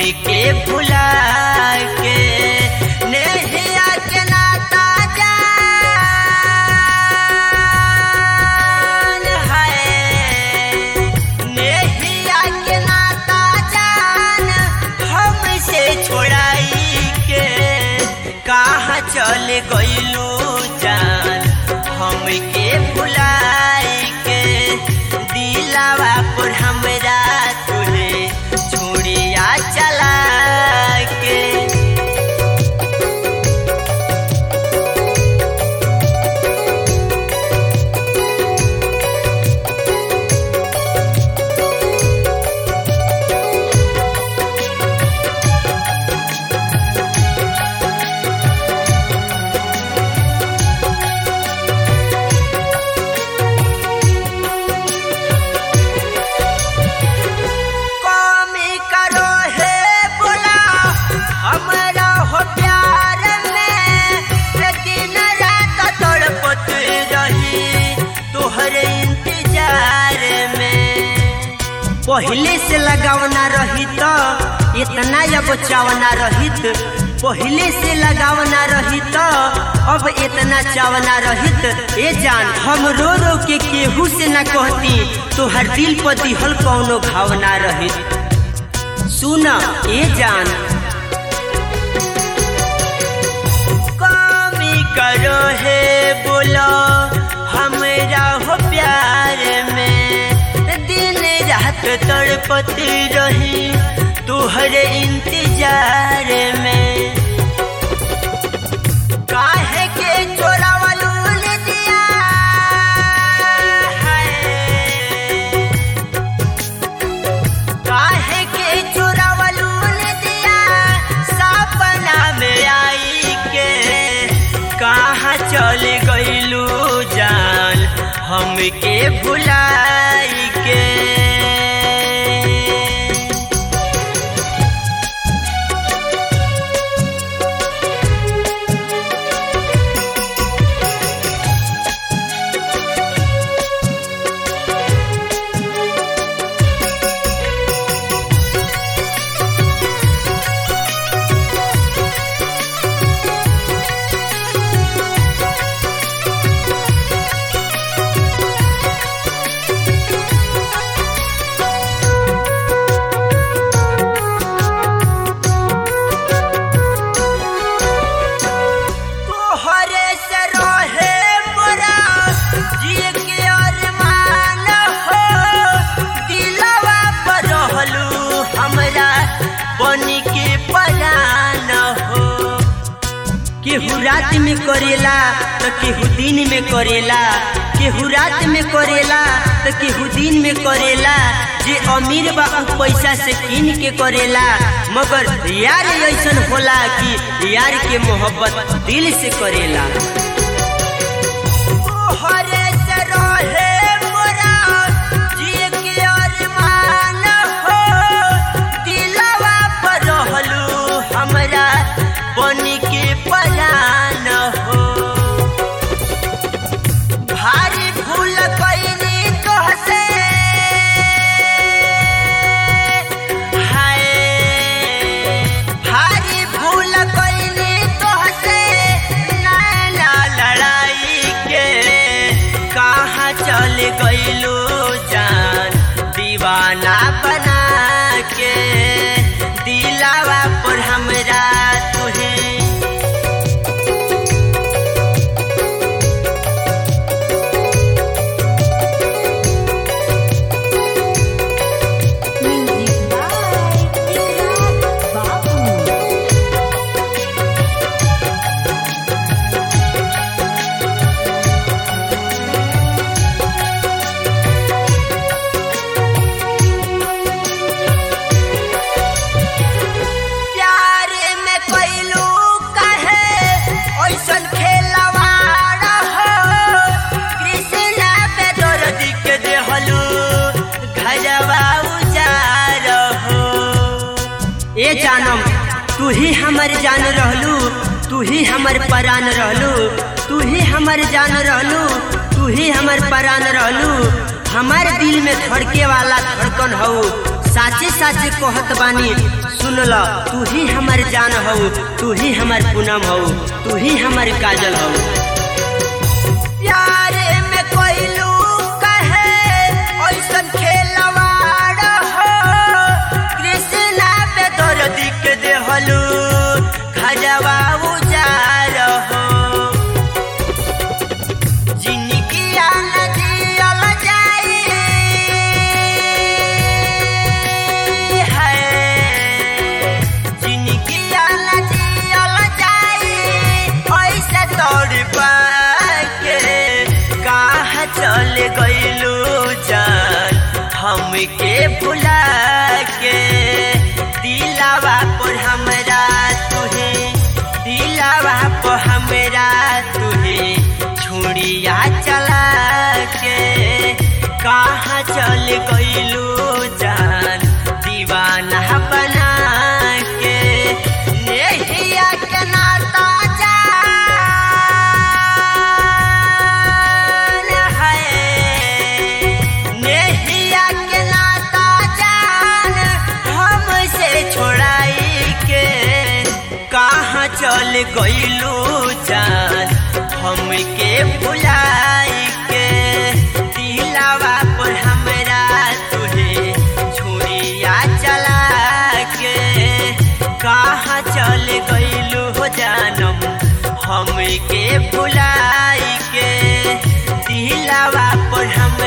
के भुला के नेहिया के नाता जान है नेहिया के नाता जान हमसे छोड़ाई के कहाँ चल गइलू जान हमके भुलाई के दिलावा पर हमरा तुहे छुड़िया चला के कमी करो हे बोला हमरा हो प्यार में दिन रात तड़पत रही तोहरे इंतजार में पहले से लगावना रही तो इतना अब चावना रहित पहले से लगावना रही तो अब इतना चावना रहित ए जान हम रो रो के केहू से न कहती तो हर दिल पर दिहल कौनो भावना रहित सुन ए जान कमी करो हे बोलो हमरा हो प्यार में दिन रात तड़पती रही तुहरे इंतजार में काहे के चोरावलू दिया है काहे के चोरावलू दिया सपना में आई के कहाँ चल गइलू जान हमके भुलाई के तोहरे से रहे मोरा जिए के अरमान हो दिलवा पर रहलू हमरा बनी के परान हो केहू रात में करेला तो केहू दिन में करेला केहू रात में करेला तो केहू दिन में करेला जे अमीर बा उ पैसा से कीन के करेला मगर यार ऐसन होला कि यार के मोहब्बत दिल से करेला तोहरे से रहे मोरा जिए के अरमान हो दिलवा पर रहलू हमरा बनी के परान हो भारी भूल कैनी तोहसे हाय भारी भूल कैनी तोहसे नैना लड़ाई के कहाँ चल गइलू जान दीवाना बना के दिलावा पर हमरा तुहे Music by Ikrar Babu. प्यार में कैलू कहे ऐसन खेलवाड़ हो कृष्णा पे दर्द के देहलू घरवा उजार हो ए जानम तू ही हमर जान रहलू तू ही हमर परान रहलू तू ही हमर जान रहलू तू ही हमर परान रहलू हमार दिल में धड़के वाला धड़कन हो साचे साचे कहत बानी सुन ल तू ही हमार जान हो तू ही हमार पूनम हो तू ही हमार काजल हो प्यारे में कोइलू कहे ऐसन खेलवाड़ हो कृष्णा पे दर्द के देहलू खजवा उजार हो जिनकी आन जियल जाई है जिनकी आन जियल जाई ऐसे तोड़ पाके कहाँ चल गइलू जान हमके भुला के दिलावा पर हमरा तुहे दिलावा पर हमरा तुहे छुड़िया चला के कहाँ चल गइलू जान दीवाना बना के नेहिया के नाता जान है नेहिया के नाता जान हमसे छोड़ाई के कहाँ चल गइलू जान हमके भुलाई के दिलावा पर हमरा तुहे छुरिया चला के कहाँ चल गइलू हो जानम हमके भुलाई के दिलावा पर हमरा